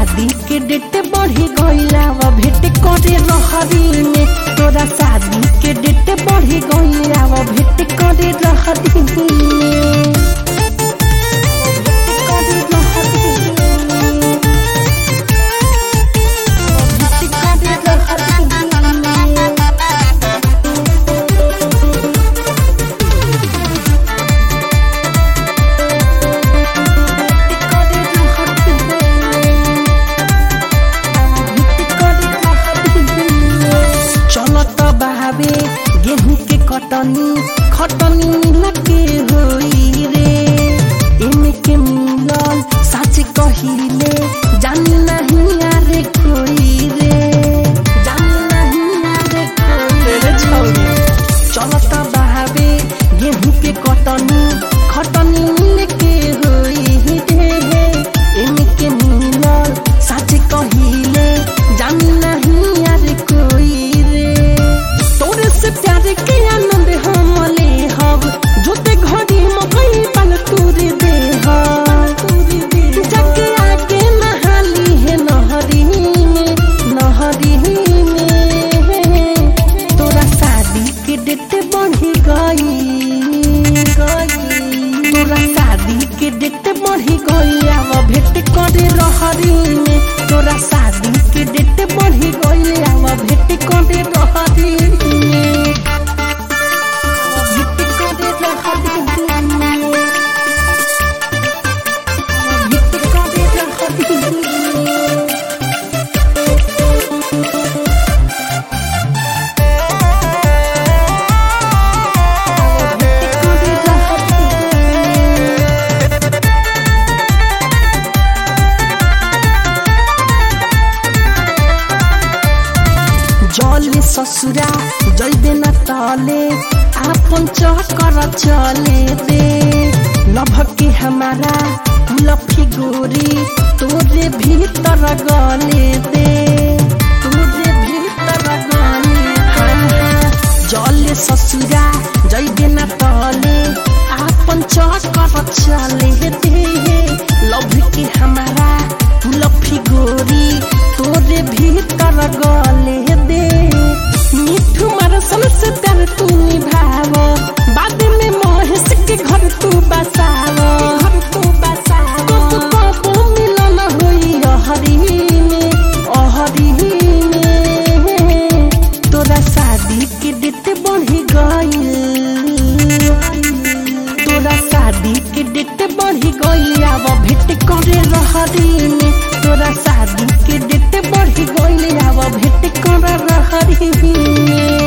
शादी के डेट बढ़ी गईला व भेट करे रहरी में तोरा शादी के डेट बढ़ी गईला व भेट करे रहरी में चलत बहावे गेहूं के कटनी खटनी लगे होई रे एमे के मिलल सच कहिले जानी नहीं यारे कोई रे जानी नहीं यारे कोई रे छौरी चलत बहावे गेहूं के कटनी खटनी लगे होई रे एमे के मिलल सच कहिले जानी नहीं यारे कोई रे तोरे से प्यार के आनंद हम ले हब जोते घड़ी मकई पल तूरे दे जग आगे नहाली है नहरी में नहरी में तोरा शादी के डेट बढ़ी गई तोरा शादी के डेट बढ़ी गई आव भेट करे रहरी में तोरा शादी के डेट बढ़ी गई आव भेट करे रहरी में भेट करे रहरी में भेट करे रहरी में भेट करे रहरी में जले ससुरा जैबे न तले आपन चक्कर चले दे लभके हमारा लफी गोरी तोरे भीतर गले दे तोरे भीतर गले हाँ जले ससुरा जैबे न तले आपन चक्कर चले दे लभ के हमारा लफी गोरी तोरे भीतर गले दे मिठू मारसल से प्यार तू निभाव बाद में महेश के घर तू बसाव घर तू बसाव कब कब मिलन होई अहरी में अहरी में तोरा शादी के डेट बढ़ी गई तोरा शादी के डेट बढ़ी गई आव भेट करे रहरी में तोरा शादी के डेट बढ़ी गई आव भेट करे रहरी में